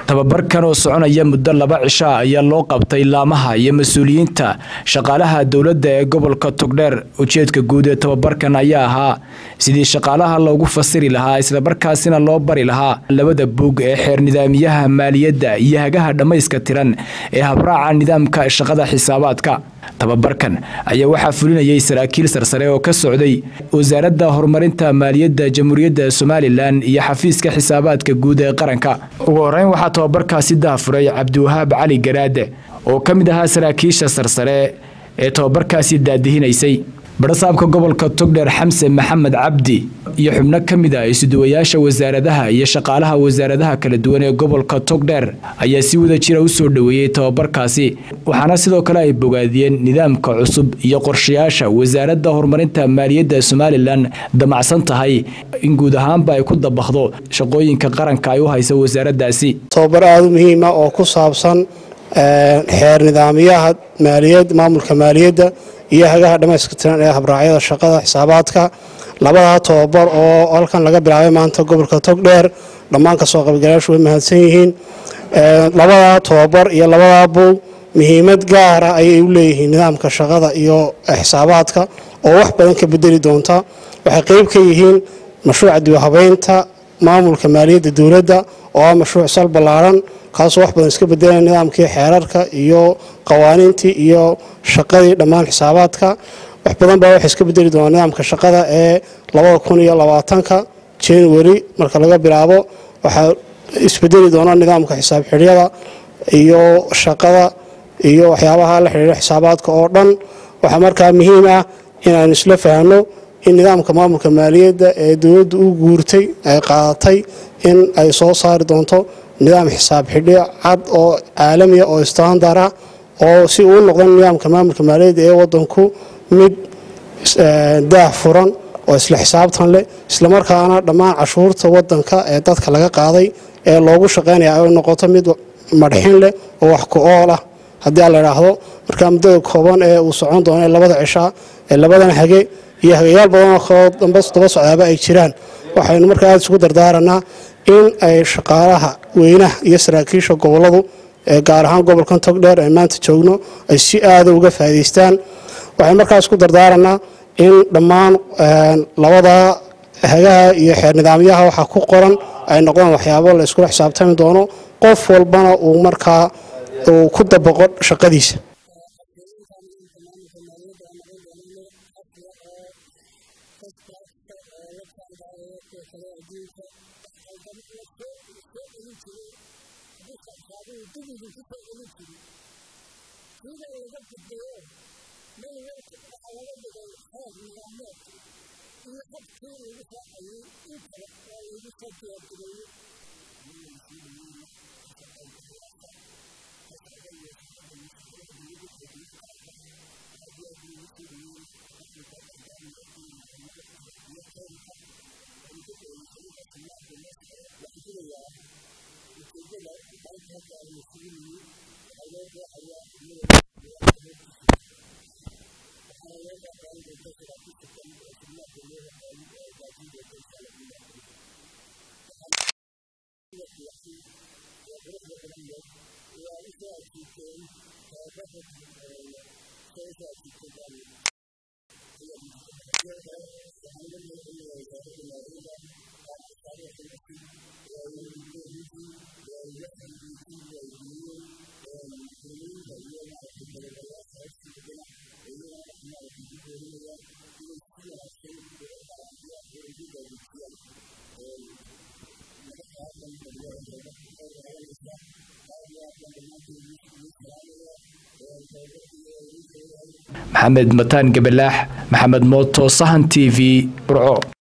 tababarkan oo soconaya muddo laba cisho ah ayaa loo qabtay laamaha iyo mas-uuliyiinta shaqaalaha dowladda ee gobolka togdheer ujeedka guud ee tababarkan ayaa ahaa sidii shaqaalaha loogu fasiri lahaa islamarkaasina loo bari lahaa labada buug ee xeer nidaamiyaha maaliyadda iyo hagaha dhammayska tiran ee habraaca nidaamka shaqada xisaabaadka tababarkan ayaa waxaa fulinayay saraakiil sarsare oo ka socday wasaaradda horumarinta maaliyadda jamhuuriyadda somalilan iyo xafiiska xisaabaadka guud ee qaranka ugu horeyn waxaa tababarkaasi dahafuray cabdiwahaab cali garaade oo ka mid ahaa saraakiisha sarsare ee tababarkaasi daadihinaysay barasaabka gobolka togdheer xamse maxamed cabdi iyo xubno ka mid ah isuduwayaasha wasaaradaha iyo shaqaalaha wasaaradaha kala duwan ee gobolka togdheer ayaa si wada jira u soo dhoweeyey tababarkaasi waxaana sidoo kale ay bogaadiyeen nidaamka cusub iyo qorshayaasha wasaaradda horumarinta maaliyadda somalilan damacsan tahay in guud ahaanba ay ku dabaqdo shaqooyinka qaranka ay u hayso wasaaraddaasi tababar aada u muhiima oo ku saabsan xeer nidaamyaha maaliyad maamulka maaliyadda iyo hagaha dhammayska tiran ee habraacyada shaqada xisaabaadka labadaa tababar oo halkan laga bilaabay maanta gobolka togdheer dhammaan kasoo qaybgalayaashu way mahadsan yihiin labadaa tababar iyo labadaa buug muhiimad gaara ayay u leeyihiin nidaamka shaqada iyo xisaabaadka oo wax badan ka bedeli doonta waxay qeyb ka yihiin mashruuca diwahabeynta maamulka maaliyadda dowladda oo ah mashruuc sal ballaaran kaasoo wax badan iska bedelaya nidaamkii xeerarka iyo qawaaniintii iyo shaqadii dhammaan xisaabaadka wax badan baa waxay iska bedeli doonaa nidaamka shaqada ee labada kun iyo labaatanka january marka laga bilaabo waxaa isbedeli doona nidaamka xisaab xidhyada iyo shaqada iyo waxyaabaha la xidhiira xisaabaadka oo dhan waxaa markaa muhiim ah inaan isla fahanno in nidaamka maamulka maaliyadda ee dowladdu u guurtay ay qaadatay in ay soo saari doonto nidaam xisaab xidhi cad oo caalamiya oo istandar ah oo si uu noqdo nidaamka maamulka maaliyadda ee wadanku mid daah furan oo isla xisaabtan leh islamarkaana dhammaan cashuurta wadanka ee dadka laga qaaday ee loogu shaqaynaya ay noqoto mid madxin leh oo wax ku-ool ah haddii aan la idhaahdo markaa muddada kooban ee uu socon doono ee labada cishaa ee labadan hage iyo hagayaal badanoo kaloo damba daba socdaaba ay jiraan waxaynu markaa aada isugu dardaaranaa in ay shaqaalaha weynaha iyo saraakiisha goboladu ee gaar ahaan gobolkan togdheer ee maanta joogno ay si aada uga faa'idaystaan waxay markaas ku dardaaranaa in dhammaan labada hagaha iyo xeer nidaamyaha waxaa ku qoran ay noqdaan waxyaabo la iskula xisaabtami doono qof walbana uu markaa uu ku dabaqo shaqadiisa maxamed mataan gabalaax maxamed mooto sahan t v burco